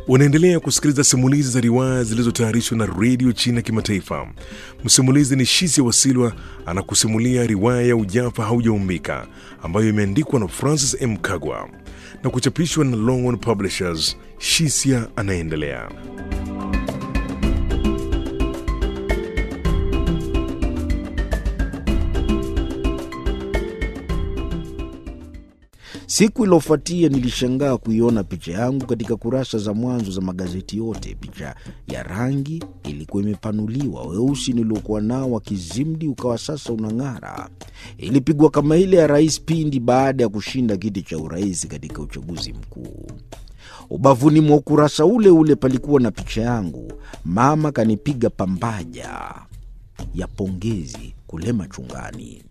Unaendelea kusikiliza simulizi za riwaya zilizotayarishwa na redio China Kimataifa. Msimulizi ni Shisia Wasilwa anakusimulia riwaya ya Ujafa Haujaumbika ambayo imeandikwa na Francis M. Kagwa na kuchapishwa na Longhorn Publishers. Shisia anaendelea. Siku iliyofuatia nilishangaa kuiona picha yangu katika kurasa za mwanzo za magazeti yote. Picha ya rangi ilikuwa imepanuliwa, weusi niliokuwa nao wa kizimdi ukawa sasa unang'ara. Ilipigwa kama ile ya rais pindi baada ya kushinda kiti cha urais katika uchaguzi mkuu. Ubavuni mwa ukurasa ule ule palikuwa na picha yangu. Mama kanipiga pambaja ya pongezi kule machungani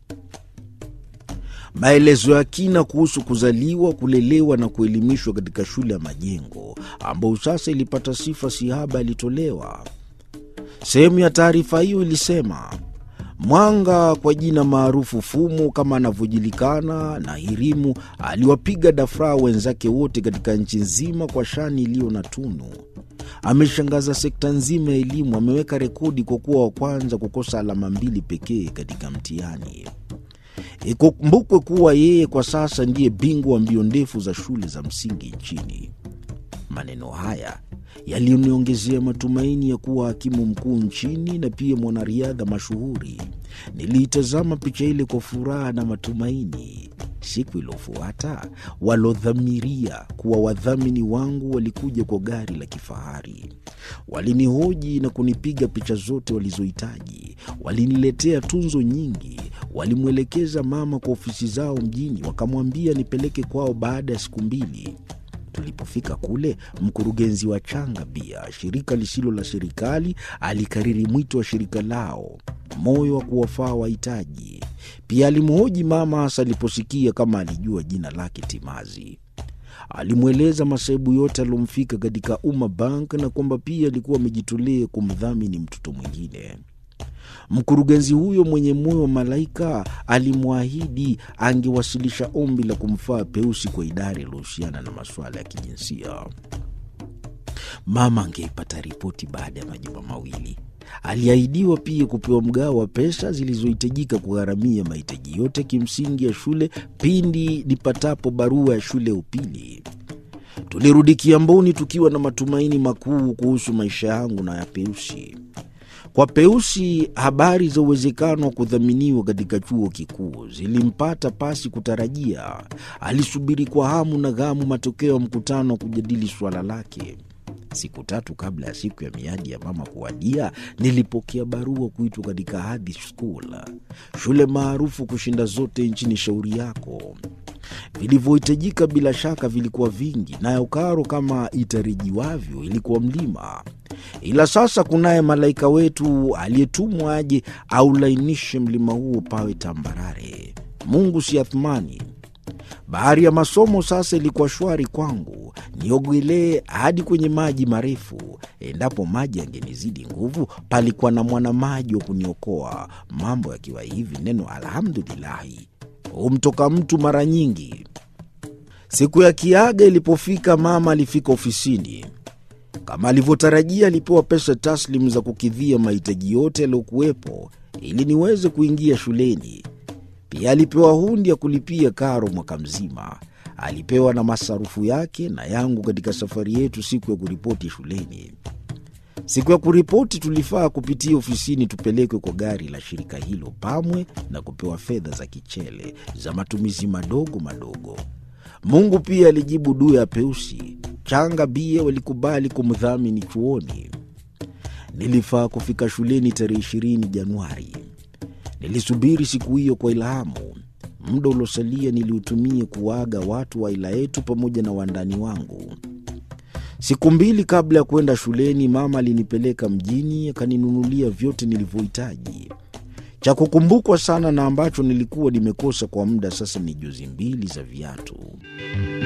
maelezo ya kina kuhusu kuzaliwa, kulelewa na kuelimishwa katika shule ya Majengo ambayo sasa ilipata sifa sihaba yalitolewa. Sehemu ya taarifa hiyo ilisema Mwanga kwa jina maarufu Fumo kama anavyojulikana na Hirimu aliwapiga dafraa wenzake wote katika nchi nzima kwa shani iliyo na tunu. Ameshangaza sekta nzima ya elimu, ameweka rekodi kwa kuwa wa kwanza kukosa alama mbili pekee katika mtihani. Ikumbukwe kuwa yeye kwa sasa ndiye bingwa wa mbio ndefu za shule za msingi nchini. Maneno haya yaliniongezea matumaini ya kuwa hakimu mkuu nchini na pia mwanariadha mashuhuri. Niliitazama picha ile kwa furaha na matumaini. Siku iliyofuata walodhamiria kuwa wadhamini wangu walikuja kwa gari la kifahari. Walinihoji na kunipiga picha zote walizohitaji. Waliniletea tunzo nyingi. Walimwelekeza mama kwa ofisi zao mjini, wakamwambia nipeleke kwao baada ya siku mbili. Tulipofika kule, mkurugenzi wa Changa Bia, shirika lisilo la serikali, alikariri mwito wa shirika lao, moyo wa kuwafaa wahitaji. Pia alimhoji mama, hasa aliposikia kama alijua jina lake timazi. Alimweleza masaibu yote aliomfika katika Umma Bank na kwamba pia alikuwa amejitolea kumdhamini mtoto mwingine. Mkurugenzi huyo mwenye moyo wa malaika alimwahidi angewasilisha ombi la kumfaa Peusi kwa idara iliyohusiana na masuala ya kijinsia. Mama angeipata ripoti baada ya majuma mawili. Aliahidiwa pia kupewa mgao wa pesa zilizohitajika kugharamia mahitaji yote kimsingi ya shule pindi nipatapo barua ya shule ya upili. Tulirudi Kiamboni tukiwa na matumaini makuu kuhusu maisha yangu na ya Peusi. Kwa Peusi, habari za uwezekano wa kudhaminiwa katika chuo kikuu zilimpata pasi kutarajia. Alisubiri kwa hamu na ghamu matokeo ya mkutano wa kujadili suala lake. Siku tatu kabla ya siku ya miadi ya mama kuwadia, nilipokea barua kuitwa katika Hadhi School, shule maarufu kushinda zote nchini. Shauri yako vilivyohitajika bila shaka vilikuwa vingi, nayo karo kama itarajiwavyo ilikuwa mlima. Ila sasa kunaye malaika wetu aliyetumwa aje aulainishe mlima huo pawe tambarare. Mungu si Athmani. Bahari ya masomo sasa ilikuwa shwari kwangu, niogelee hadi kwenye maji marefu. Endapo maji yangenizidi nguvu, palikuwa na mwanamaji wa kuniokoa. Mambo yakiwa hivi, neno alhamdulilahi humtoka mtu mara nyingi. Siku ya kiaga ilipofika, mama alifika ofisini kama alivyotarajia. Alipewa pesa taslimu za kukidhia mahitaji yote yaliyokuwepo ili niweze kuingia shuleni. Pia alipewa hundi ya kulipia karo mwaka mzima. Alipewa na masarufu yake na yangu katika safari yetu siku ya kuripoti shuleni. Siku ya kuripoti tulifaa kupitia ofisini tupelekwe kwa gari la shirika hilo Pamwe na kupewa fedha za kichele za matumizi madogo madogo. Mungu pia alijibu dua ya Peusi. Changa Bia walikubali kumdhamini chuoni. Nilifaa kufika shuleni tarehe ishirini Januari. Nilisubiri siku hiyo kwa ilhamu. Muda uliosalia niliutumia kuwaaga watu wa aila yetu pamoja na wandani wangu. Siku mbili kabla ya kwenda shuleni, mama alinipeleka mjini akaninunulia vyote nilivyohitaji. Cha kukumbukwa sana na ambacho nilikuwa nimekosa kwa muda sasa ni jozi mbili za viatu.